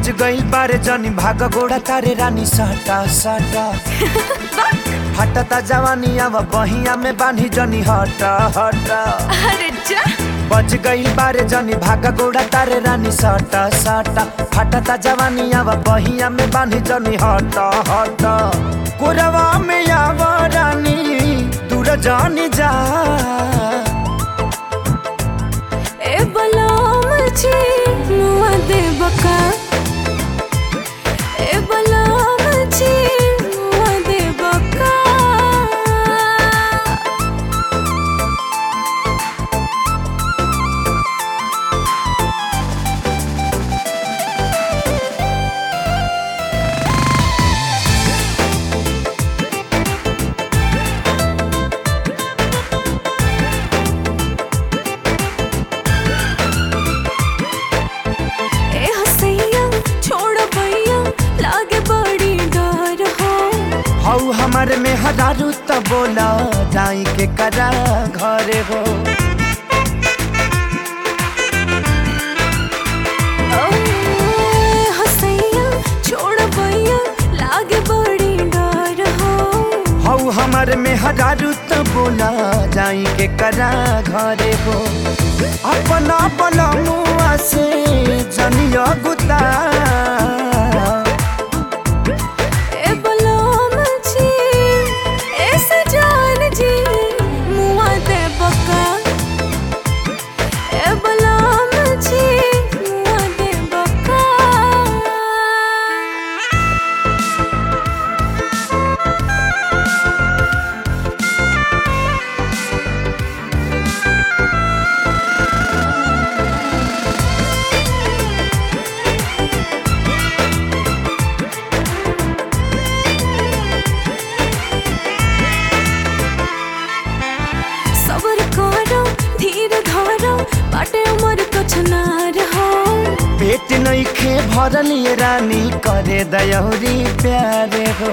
बच गई बारे जनी भाग गोड़ा तारे रानी साटा साटा हटता जवानी अब बहिया में बांधी जनी हटा हटा अरे जा बच गई बारे जनी भाग गोड़ा तारे रानी साटा साटा हटता जवानी अब बहिया में बांधी जनी हटा हटा कोरवा में आव रानी दूर जानी जा ए बलाम जी मुआ दे बका ए बलाम जी मुआ दे बका ए हसैया छोड़ भैया लागे बड़ी डर हो हऊ हमारे में हजारू त बोला जाई के करा घरे हो ओ हसैया छोड़ भैया लागे बड़ी डर हो हऊ हमारे में हजारू त बोला जाई के करा घरे हो अपना बला मुआ से जनिया गुता ए बलाम जी ए सजान जी मुआ दे बका ए बलाम जी मुआ दे बका सबर करो धीर धरो बाटे उमर कुछ ना रहो पेट नहीं खे भरल ये रानी करे दयौरी प्यारे हो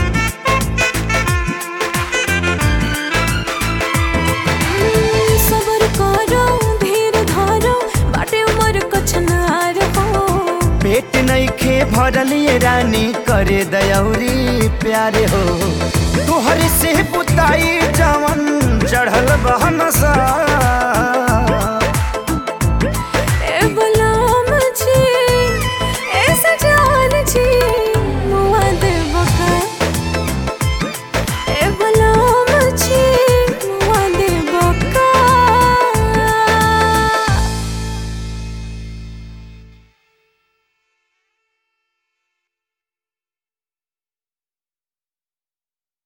सबर करो धीर धरो बाटे उमर कुछ ना रहो पेट नहीं खे भरल ये रानी करे दयौरी प्यारे हो तोहर से पुताई जवन चढ़ल बहन सा